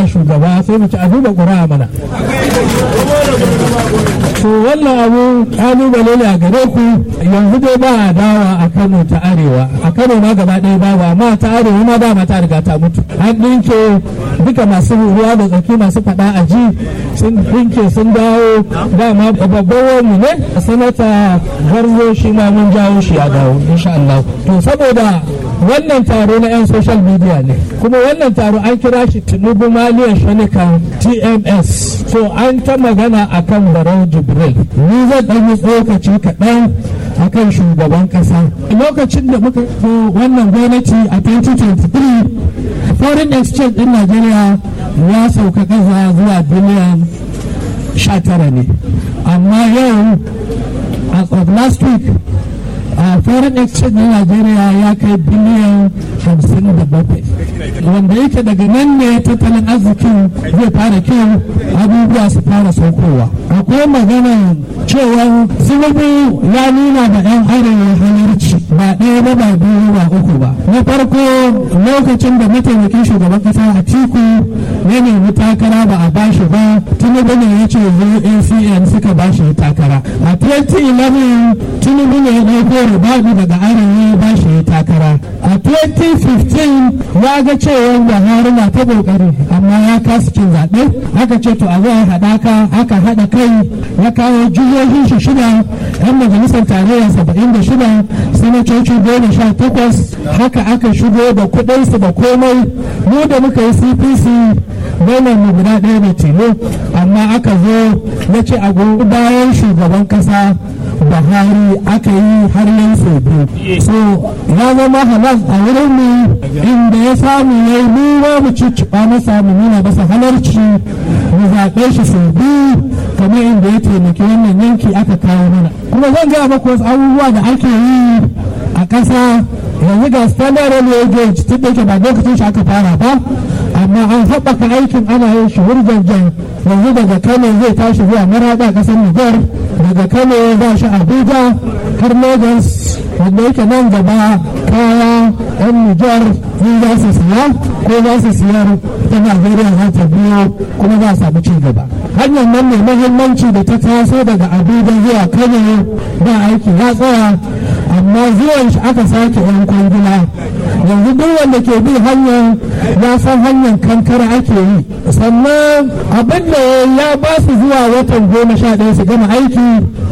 ba shugaba sai mu ci a duba ƙura mana to wannan abu kalubale ne a gare ku yanzu dai ba dawa a kano ta arewa a kano ma gaba ɗaya babu amma ta arewa ma dama ta riga ta mutu an ɗinke duka masu ruwa da tsaki masu faɗa a ji sun ɗinke sun dawo dama babban wani ne sanata garzo shi ma mun jawo shi ya dawo insha Allah to saboda wannan taro na 'yan social media ne kuma wannan taro an kira shi tinubu maliyan shanika tms so an ta magana akan barau jibril ni zan ɗan yi tsokaci kaɗan akan shugaban ƙasa lokacin da muka zo wannan gwamnati a 2023 foreign exchange ɗin najeriya ya sauka ƙasa zuwa biliyan 19 ne amma yau as of last week a foreign exchange na Najeriya ya kai biliyan hamsin da bakwai wanda yake daga nan ne tattalin arzikin zai fara kyau abubuwa su fara saukowa akwai magana cewa zunubu ya nuna da yan arewa halarci ba ɗaya ba ba biyu ba uku ba na farko lokacin da mataimakin shugaban kasa a tiku ya nemi takara ba a bashi ba tinubu ne ya ce zo acn suka bashi takara a 2011 tinubu ne ya ɗauko ribadu daga arewa ba shi takara a 2015 ya ga cewa buhari na ta kokari amma ya kasa cin zaɓe aka ce to a zo a haɗaka aka haɗa kai ya kawo jihohin shi shida yan majalisar tarayya saba'in da shida sanatoci goma sha takwas haka aka shigo da kuɗinsu da komai mu da muka yi cpc gwamnan mu guda ɗaya da tilo amma aka zo ya ce a bayan shugaban ƙasa buhari aka yi har yin sau biyu so ya zama halas a wurin mu inda ya samu ya yi mu mu cicciɓa masa mu nuna masa halarci mu zaɓe shi sau biyu kamar inda ya taimaki wannan yanki aka kawo mana kuma zan gaya maku wasu abubuwa da ake yi a ƙasa yanzu ga standard railway gauge tun da yake ba lokacin shi aka fara ba amma an haɓaka aikin ana yin shi wurjanjan yanzu daga kano zai tashi zuwa maraɗa ƙasar nijar daga kano za shi abuja har lagos wanda yake nan gaba kaya yan nijar in za su siya ko za su siyar ta najeriya za ta biyo kuma za a samu ci gaba hanyar nan mai mahimmanci da ta taso daga abuja zuwa kano ba aiki ya tsaya amma zuwan shi aka sake yan kwangila yanzu duk wanda ke bi hanyar ya san hanyar kankara ake yi sannan abin da ya ba su zuwa watan goma sha ɗaya su gama aiki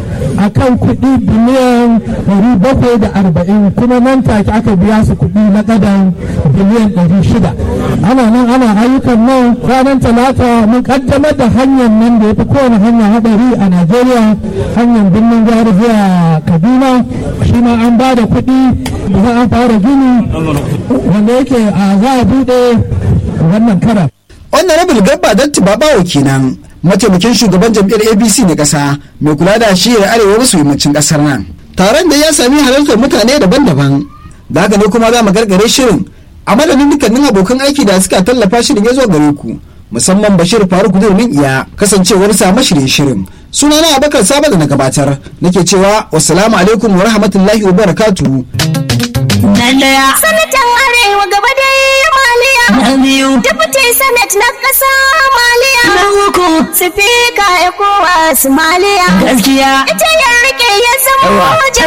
a kan kuɗi biliyan ɗari bakwai da arba'in kuma nan take aka biya su kuɗi na ƙadan biliyan ɗari shida ana nan ana ayyukan nan ranar talata mun ƙaddamar da hanyar nan da ya fi kowane hanya haɗari a najeriya hanyar birnin jihar zuwa kaduna shi ma an ba da kuɗi za a fara gini wanda yake a za a buɗe wannan karan honorable gabba datti babawo kenan mataimakin shugaban jam'iyyar abc na ƙasa mai kula da shiyar arewa maso yammacin ƙasar nan taron da ya sami halartar mutane daban-daban da haka ne kuma za mu gargare shirin a madadin dukkanin abokan aiki da suka tallafa shirin ya zo gare ku musamman bashir faruk durmin iya kasancewar sa mashirin shirin sunana abakar saba da na gabatar nake cewa wassalamu alaikum wa rahmatullahi wa barakatuhu Lallaya. Sanatan Arewa gaba da maliya. Na biyu. Deputy Senate na ƙasa maliya. Na uku. Sifika ya kowa su maliya. Gaskiya. Ita ya rike ya zama